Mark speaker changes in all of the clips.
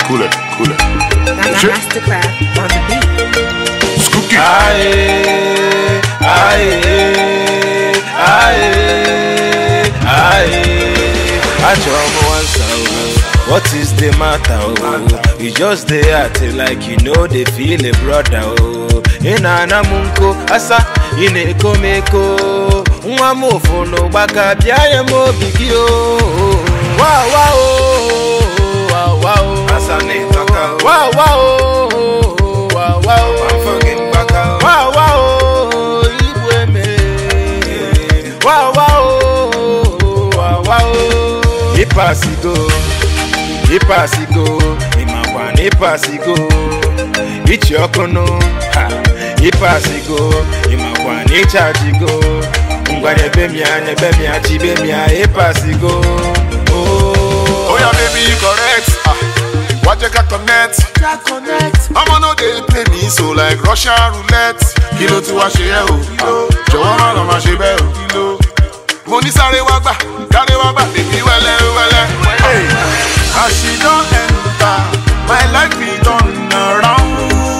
Speaker 1: cool it, cool it.
Speaker 2: Now,
Speaker 1: Shit.
Speaker 2: Mastercraft on the beat.
Speaker 1: Skooky.
Speaker 3: Aye, aye, aye, aye. Achọrọ m nwansa o, what is the matter o? You just dey acting like you no dey feel a brother o. Ị na-ana m nko, asa ị na-eko m eko. Nwa m ụfụ n'ụgbaka bịa ya m obi gị o. Wa wa o, wa wa o.
Speaker 4: Asa na-etaka o.
Speaker 3: Wa wa o, wa wa o.
Speaker 4: Afọ gị mgbaka o.
Speaker 3: Wa wa o, igwe eme. Wa wa o, wa wa o. Ịpasigo, ịpasigo, ịmakwa na ịpasigo. Ichi ọkụnụ, ha, ịpasigo, ịmakwa na ịchajigo. Ngwa nyebe m ya, nyebe m ya, chibe m ya, ịpasigo.
Speaker 1: Oh yeah, baby, correct. Ah, Wajeka connect. I'ma know they play me so like Russian roulette. Kilo tí wàá ṣe yẹ o. Ah, Jọ̀wọ́ má lọ máa ṣe bẹ́ẹ̀ o. Kilo. Mo ní sáré wá gbà, sáré wá gbà, bèbí wẹ́lẹ́ wẹ́lẹ́. Hey, as she don enter, my life be turn around.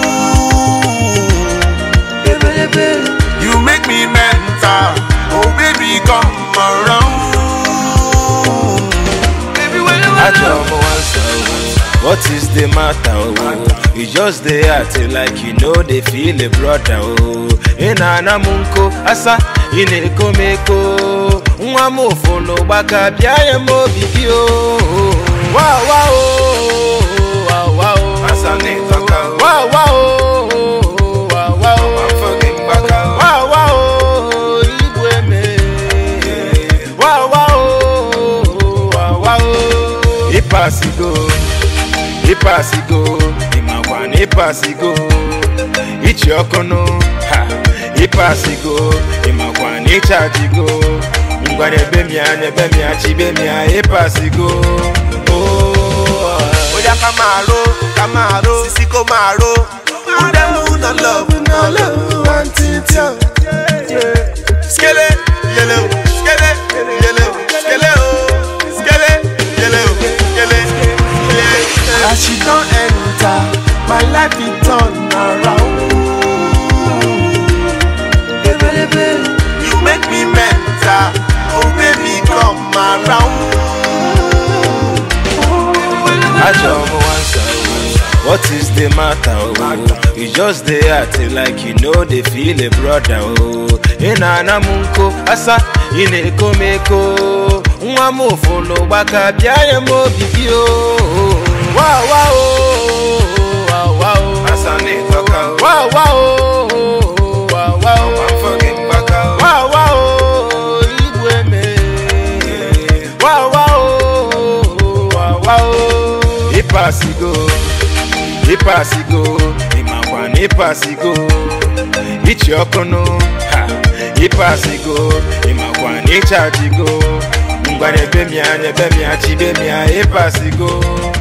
Speaker 1: You make me mental, oh baby come around. Baby when you
Speaker 3: Achọrọ m nwansa o, what is the matter o? You just dey acting like you no dey feel a brother o. Ị na-ana m nko, asa ị na-eko m eko. Nwa m ụfụ n'ụgbaka bịa ya m obi gị o. Wa wa o, wa wa o.
Speaker 4: Asa na-etaka o.
Speaker 3: Wa wa o, wa wa o.
Speaker 4: Afọ gị mgbaka o.
Speaker 3: Wa wa o, igwe eme. Wa wa o, wa wa o. Ịpasigo, ịpasigo, ịmakwa na ịpasigo. Ichi ọkụnụ, ha, ịpasigo, ịmakwa na ịchajigo. Ngwa nyebe m ya, nyebe m ya, chibe m ya, ịpasigo. Oh,
Speaker 4: Oya ká máa ró, ká máa ró, sisi kó máa ró. Udemu na love, na love, one thing tell. Skele, yele o, skele, yele o, skele o, skele, yele o, skele, yele. As she don enter, my life be turn around. You make me mental, oh baby come around.
Speaker 3: Achọrọ m nwansa o, what is the matter o? You just dey acting like you no dey feel a brother o. Ị na-ana m nko, asa ị na-eko m eko. Nwa m ụfụ n'ụgbaka bịa ya m obi gị o. Wa wa o, wa wa o.
Speaker 4: Asa na-etaka o.
Speaker 3: Wa wa o, wa wa o.
Speaker 4: Afọ gị mgbaka o.
Speaker 3: Wa wa o, igwe eme. Wa wa o, wa wa o. Ịpasigo, ịpasigo, ịmakwa na ịpasigo. Ichi ọkụnụ, ha, ịpasigo, ịmakwa na ịchajigo. Ngwa nyebe m ya, nyebe m ya, chibe m ya, ịpasigo.